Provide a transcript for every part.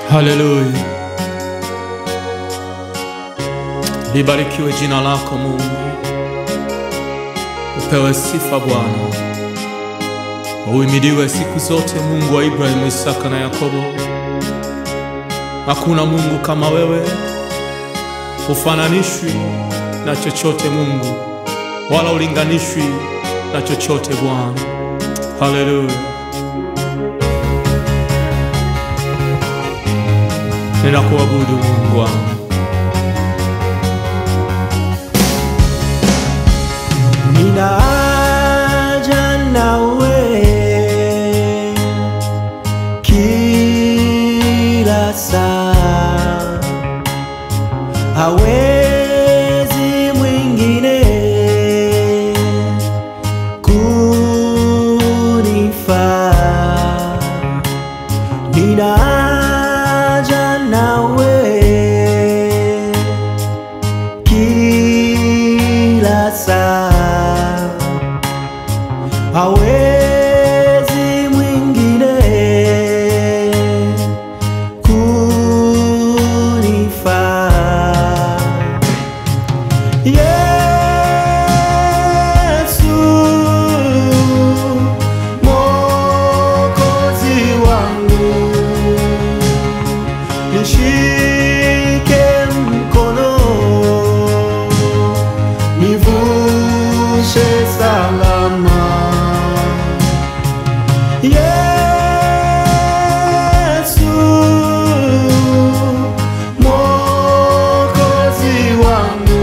Haleluya, libarikiwe jina lako Mungu, upewe sifa Bwana, uhimidiwe siku zote, Mungu wa Ibrahimu, Isaka na Yakobo. Hakuna Mungu kama wewe, hufananishwi na chochote Mungu, wala ulinganishwi na chochote Bwana. Haleluya. Ninakuabudu Mungu wangu. Ninaja nawe kila saa, hawezi mwingine kunifaa. Ninaja nawe kila saa, hawezi mwingine kunifaa. Yesu, Mwokozi wangu, nishike mkono, nivushe salama. Yesu, Mwokozi wangu,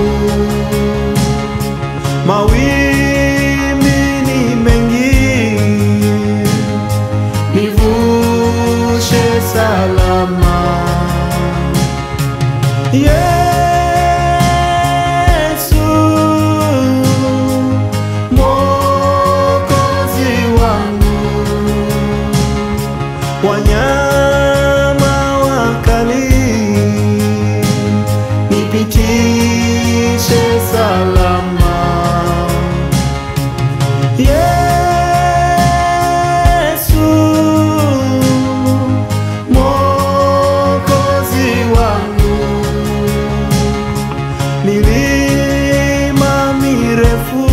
mawimbi ni mengi, nivushe salama. Yesu, Mwokozi wangu, wanyama wakali nipitishe salama. Yesu, Mwokozi wangu, milima mirefu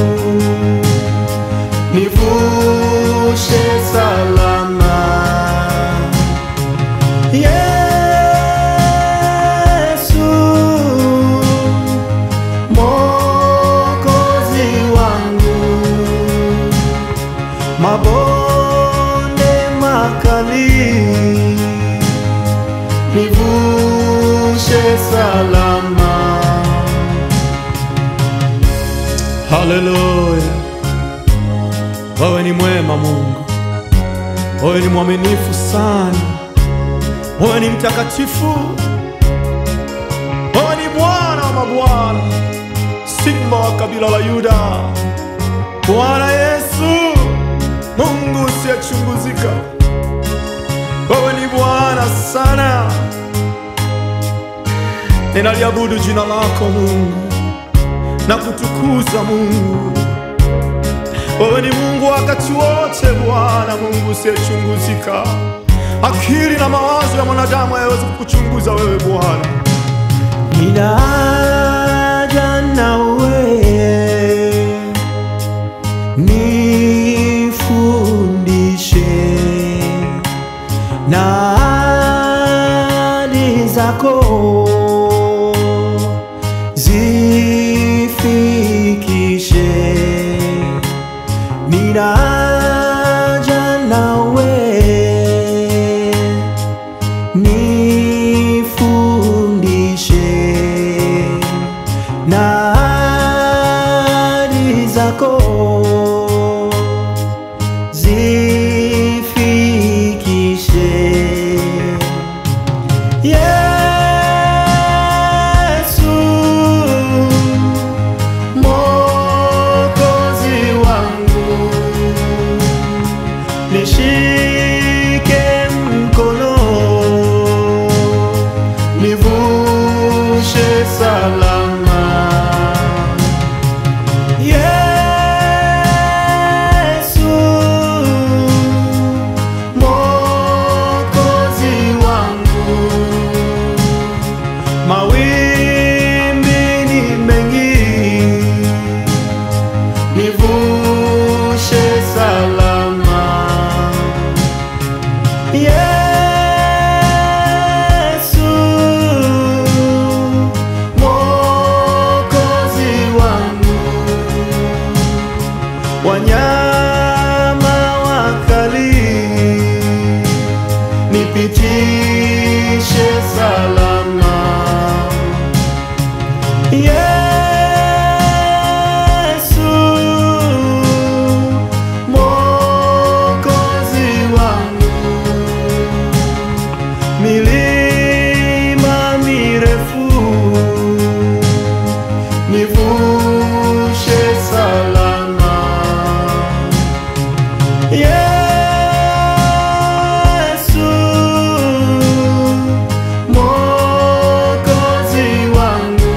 nivushe salama. Yesu, Mwokozi wangu, mabonde makali nivushe salama. Haleluya, wewe ni mwema Mungu, wewe ni mwaminifu sana, wewe ni mtakatifu, wewe ni Bwana wa mabwana, Simba wa kabila la Yuda, Bwana Yesu, Mungu usiyechunguzika, wewe ni Bwana sana. Ninaliabudu jina lako Mungu na kutukuza Mungu. Wewe ni Mungu wakati wote, Bwana Mungu usiyechunguzika. Akili na mawazo ya mwanadamu hayawezi kukuchunguza wewe Bwana. Ninaja nawe nifundishe na ahadi zako zifikishe. Ninaja nawe nifundishe na ahadi zako zifikishe. Yesu, Mwokozi wangu, nishike mkono, nivushe salama. Yesu, Mwokozi wangu, Yesu Mwokozi wangu,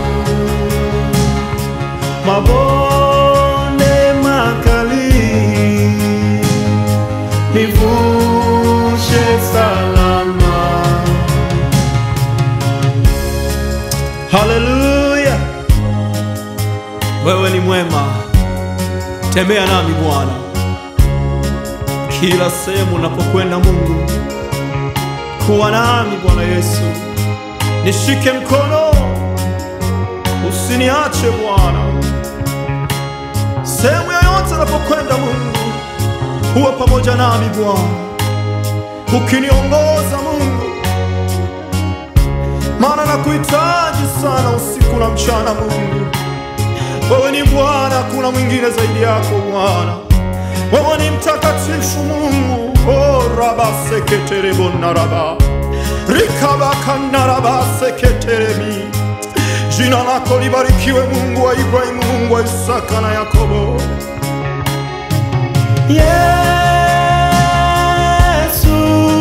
mabonde makali nivushe salama. Haleluya, wewe ni mwema, tembea nami Bwana kila sehemu unapokwenda. Mungu, kuwa nami Bwana Yesu, nishike mkono, usiniache Bwana. Sehemu yoyote unapokwenda Mungu, huwa pamoja nami Bwana, ukiniongoza Mungu maana nakuhitaji sana usiku na mchana. Mungu, wewe ni Bwana, hakuna mwingine zaidi yako Bwana. Wewe ni mtakatifu Mungu. Oh, rabaseketerebonaraba rikabakanarabaseketeremi jina lako libarikiwe, Mungu wa Ibrahimu, Mungu wa Isaka na Yakobo. Yesu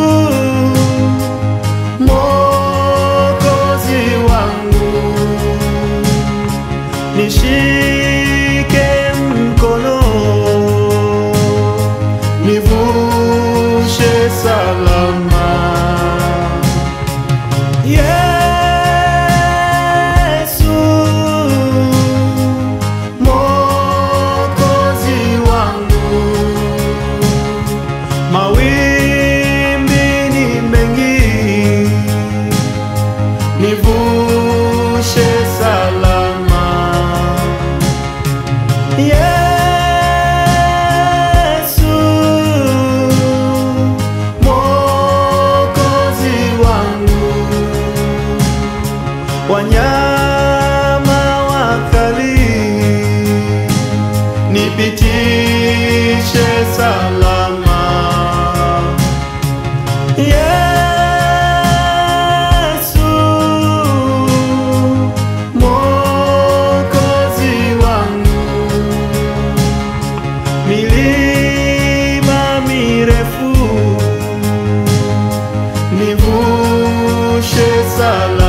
Mwokozi wangu, nishike mkono, nivushe salama. Yesu Mwokozi wangu mawimbi ni mengi, nivushe salama. Yesu Mwokozi wangu, wanyama wakali nipitishe salama. Yesu Mwokozi wangu, milima mirefu nivushe salama.